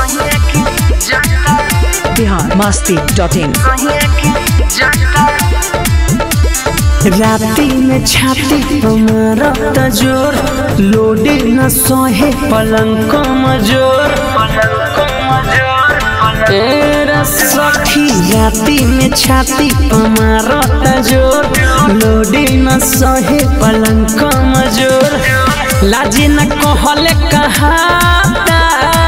Bihar Masti dot in राती में छाती मारत जोर लोडे न सहे पलंग मजोर तेरा सखी राती में छाती मारत जोर लोडे न सहे पलंग मजोर लाजी न कहले कहाता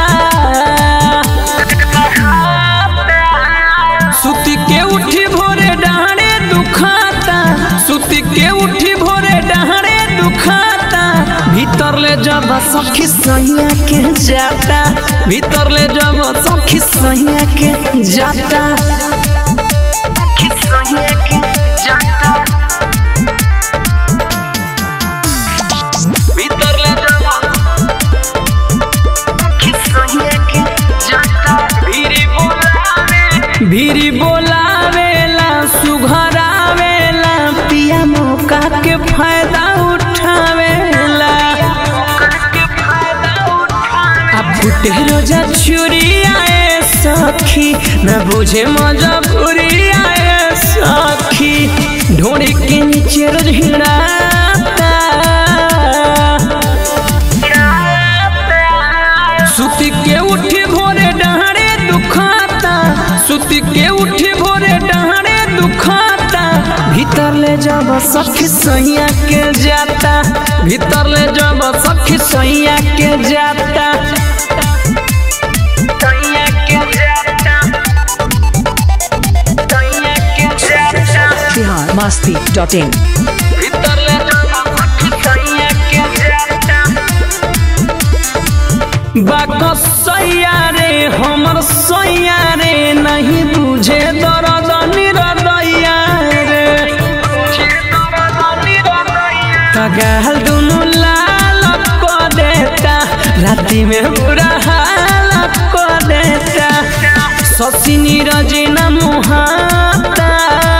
सुती के उठी भोरे डहारे दुखाता सुती के उठी भोरे डहारे दुखाता भीतर ले जब सखी सैया के जाता भीतर ले जब सखी सैया के जाता भीतर ले जब भीरी बोलावेला सुघरावेला पिया मौका के फायदा उठावेला अब फुटे रोजा छुरी आए सखी न बुझे मजबूरी आए सखी ढोड़ी के नीचे रोज हिड़ाता सुती के उठी भोरे डहारे दुखाता सुती के उठी भोरे डहारे दुखाता भीतर ले जब सखी सैया के जाता भीतर ले जब सखी सैया के जाता सैया के जाता सैया के जाता बिहार मस्ती डॉट इन भीतर ले जब सखी सैया के जाता बाक सैया रे हमर सैया रे नहीं बुझे दर्द निरदैया रे तगाल दुनु लाल क देता राति में बुरा हाल क देता ससी नीरज न मुहाता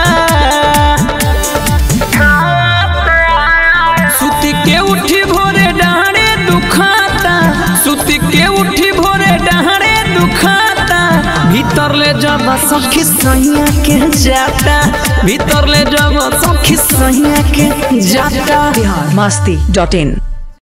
सुती के उठी भोरे डहारे दुखाता सुती के उठी भोरे डहारे दुखाता भीतर ले जब सखी सैया के जाता भीतर ले जब सखी सैया के जाता बिहार मस्ती डॉट इन